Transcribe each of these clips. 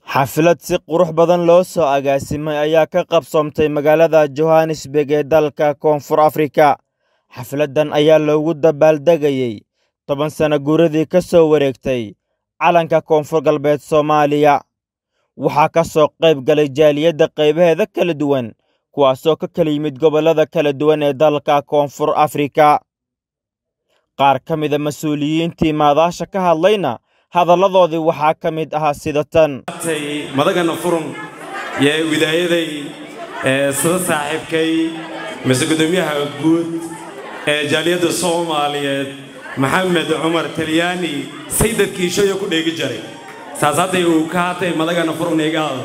Xaflad si qurux badan loo soo agaasimay ayaa ka qabsoontay magaalada Johannesburg ee dalka Koonfur Afrika. Xafladdan ayaa loogu dabaaldegayay toban sano guuradii ka soo wareegtay calanka Koonfur Galbeed Soomaaliya. Waxaa ka soo qayb galay jaaliyadda qaybaheeda kala duwan, kuwaasoo ka kala yimid gobollada kala duwan ee dalka Koonfur Afrika. Qaar ka mid a mas'uuliyiintii maadaasha ka hadlayna hadalladoodii waxaa ka mid ahaa sida tan madagana furun iyo widaayaday sida saaxiibkay mise gudoomiyaha guud ee jaaliyadda soomaaliyeed maxamed cumar talyaani saydadkiishoyo ku dheegi jiray saas hadday uu ka hadday madagana furun eegaada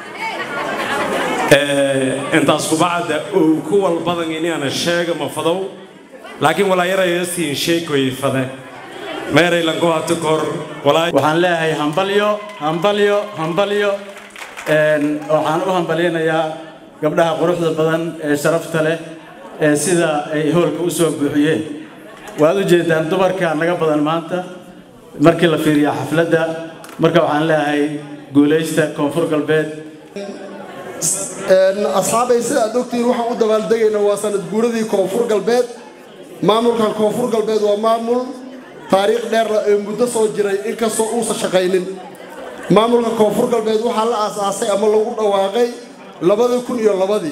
intaas kubacda uu ku walbadan inaana sheega ma fadow laakiin walaayaraya siin sheekoy fade waxaan leeyahay hambalyo hambalyo hambalyo waxaan u hambalyaynayaa gabdhaha quruxda badan ee sharafta leh ee sida ay hoolka u soo buuxiyeen waad u jeedaan dumarka naga badan maanta markii la fiiriya xafladda marka waxaan leeyahay guulaysta koonfur galbeed asxaabay sida aad ogtihiin waxaan u dabaaldegaynaa waa sanad guuradii koonfur galbeed maamulkan koonfur galbeed waa maamul taariikh dheerna ee muddo soo jiray inkastoo uusan shaqaynin maamulka koonfur galbeed waxaa la aasaasay ama lagu dhawaaqay labadii kun iyo labadii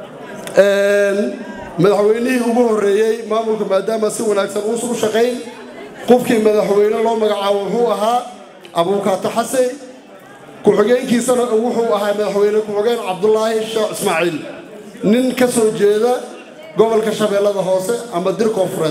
madaxweynihii ugu horreeyey maamulka maadaama si wanaagsan uusan u shaqayn qofkii madaxweyne loo magacaabo wuxuu ahaa abuukaato xase ku-xigeenkiisana wuxuu ahaa madaxweyne ku-xigeen cabdulaahi sheekh ismaaciil nin ka soo jeeda gobolka shabeellada hoose ama dir koonfureed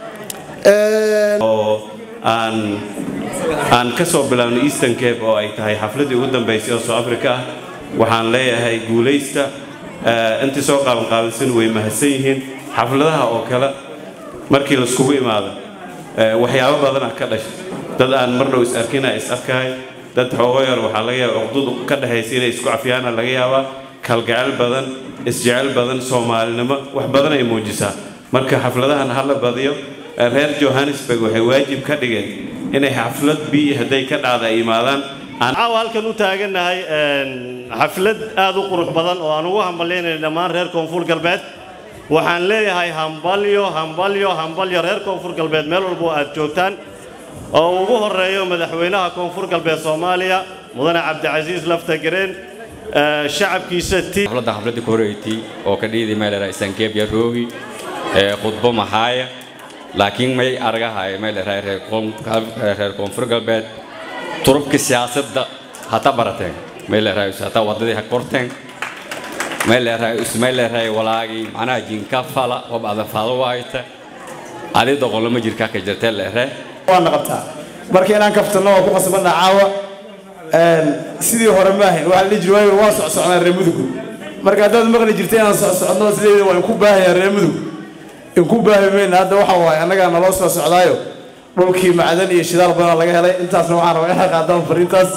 oo aan aan ka soo bilaabno eastern cape oo ay tahay xafladdii ugu dambaysay oo soo afrika ah waxaan leeyahay guulaysta intii soo qaabanqaabilsan way mahadsan yihiin xafladaha oo kale markii laiskugu imaado waxyaabo badanaa ka dhashay dad aan mar dhow is arkina is arkaay dad xoogo yar waxaa laga yaaba cuqdadu ka dhexaysa inay isku cafiyaana laga yaabaa kalgacel badan isjecel badan soomaalinimo wax badan ay muujisaa marka xafladahan hala badiyo reer johannesburg waxay waajib ka dhigeen inay xaflad bi hadday ka dhacda ay yimaadaan caawa halkan u taagannahay xaflad aad u qurux badan oo aan ugu hambalyaynayna dhammaan reer koonfur galbeed waxaan leeyahay hambalyo hambalyo hambalyo reer koonfur galbeed meel walbo aad joogtaan oo ugu horreeyo madaxweynaha koonfur galbeed soomaaliya mudane cabdicasiis laftagareen shacabkiisa xafladda xafladda ku horeeytay oo ka dhiidi meelera isankeebya roogi khudbo maxaaya laakiin may argahay meelera reer koonfur galbeed turubka siyaasadda hata barateen meelera hata wadadii ha korteen meelera ismeelera walaagi macnaha jinka fala wab ada faado waayta adi doqolama jirka ka jirtee leere waana qabtaa marka inaan kaftano waa ku qasbanna caawa sidii hore maahayn waxaa la dhihi jiray waayo waa socsocnaa reer mudugu marka haddaad maqli jirta inaan socsocno sideeda waa inku baahayaa reer mudug inku baahi mayna hadda waxa waaye annagaa naloo soo socdaayo dhulkii macdan iyo shidaal badan laga helay intaasna waxaan rabaa inay qaadaan fariintaas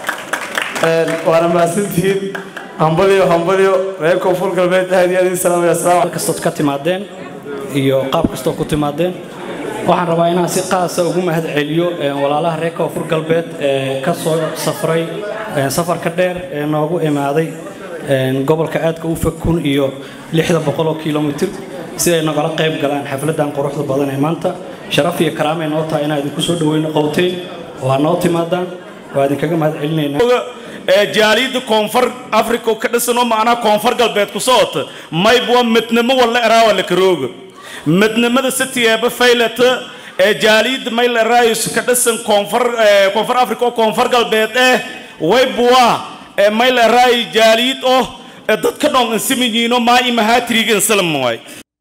waana mahadsantihiin hambalyo hambalyo reer koonfur galbeed aad iyo aad idin salaamaya asalaam kastood ka timaadeen iyo qaab kastoo ku timaadeen waxaan rabaa inaan si qaasa ugu mahad celiyo walaalaha reer koonfur galbeed ee ka soo safray safarka dheer ee noogu imaaday gobolka aadka u fog kun iyo lixda boqoloo kilomitir si ay nagala qayb galaan xafladdan quruxda badan ee maanta sharaf iyo karaamay noo tahay inaan idinku soo dhaweyno qowteen waa noo timaadaan waa idinkaga mahad celinaynaa jaaliyadda koonfur africa ka dhisanoo macnaha koonfur galbeed ku socota maybwa midnimo walla eraawa la karooga midnimada sitiyeeba faylata ee jaaliyadda mayl eraayus ka dhisan koonfur koonfur africa oo koonfur galbeed eh waybwa mayl eraayi jaaliyad oh dadka dhon insimiyiino maa imahaatiriga insalam waay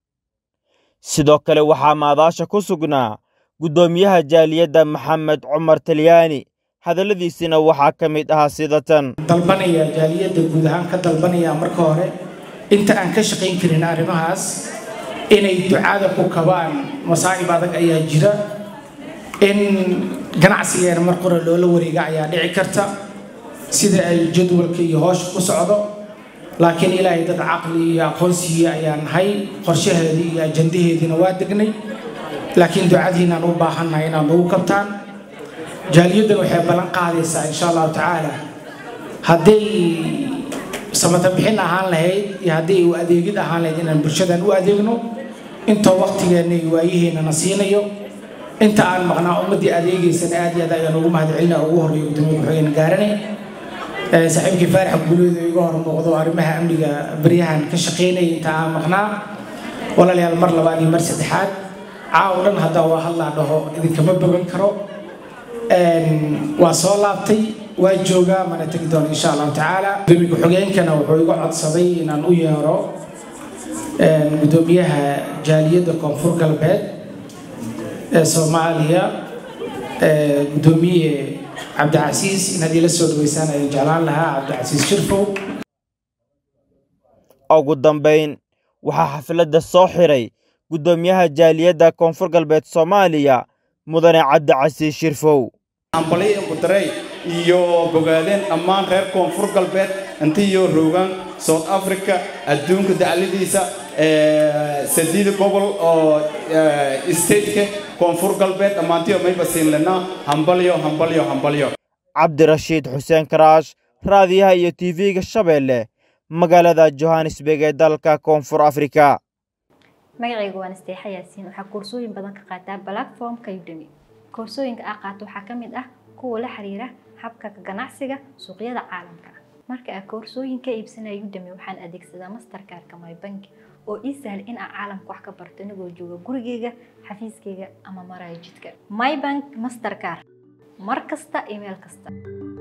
sidoo kale waxaa maadaasha ku sugnaa guddoomiyaha jaaliyadda maxamed cumar talyaani hadalladiisina waxaa ka mid ahaa sida tan dalbanaya jaaliyadda guud ahaan ka dalbanaya marka hore inta aan ka shaqayn karin arrimahaas inay ducada ku kabaan masaa'ib adag ayaa jira in ganacsigeena mar qora loola wareega ayaa dhici karta sida ay jadwalka iyo hoosha ku socdo laakiin ilaahay dad caqli iyo aqoonsiiya ayaa nahay qorshaheedii iyo ajandaheediina waa degnay laakiin ducadiinaan u baahannahay inaad nagu kabtaan jaaliyaddan waxay ballan qaadaysaa insha allahu tacaala hadday samata bixin ahaan lahayd iyo haddii u adeegid ahaan lahayd inaan bulshadan u adeegno intoo waqtigeenna iyo waayihiinana siinayo inta aan maqnaa ummaddii adeegaysana aad iyo aad ayaan ugu mahadcelina ugu horreeya gudoomiye ku-xigeen gaarane saaxiibkii faarax guuleed oo iga hor muuqdo arrimaha amniga baryahan ka shaqaynaya inta aan maqnaa walaalayaal mar labaad iyo mar saddexaad caaw dhan haddaa waa hadlaa dhaho idinkama bogan karo waa soo laabtay waa joogaa mana tegi doona insha allahu tacaala gudoomiye ku-xigeenkana wuxuu iga codsaday inaan u yeero gudoomiyaha jaaliyadda koonfur galbeed ee soomaaliya gudoomiye cabdicasiis inaad ila soo dhaweysaan ayaan jeclaan lahaa cabdicasiis shirfow ugu dambayn waxaa xafladda soo xiray guddoomiyaha jaaliyadda koonfur galbeed soomaaliya mudane cabdicasiis shirfow ambalay qudarey iyo bogaadeen dhammaan reer koonfur galbeed intiyo roogaan south africa adduunka dacladiisa sadiida gobol oo stateka koonfur galbeed dhammaantiyo mayba siinlanaa hambalyo hambalyo hambalyo cabdirashiid xuseen karaash raadiyaha iyo tv-ga shabeelle magaalada johannesburg ee dalka koonfur afrika magacayga waan isteexa yaasiin waxaa koorsooyin badan ka qaataa platformka udemy koorsooyinka aa qaato waxaa ka mid ah kuwa la xiriira habka ganacsiga suuqyada caalamka marka aa koorsooyin ka iibsanaya udemy waxaan adeegsadaa masterkaarka mybank oo ii sahla in aan caalamka wax ka barto inagoo jooga gurigeyga xafiiskeyga ama maraya jidka mybank mastercar mar kasta iyo meel kasta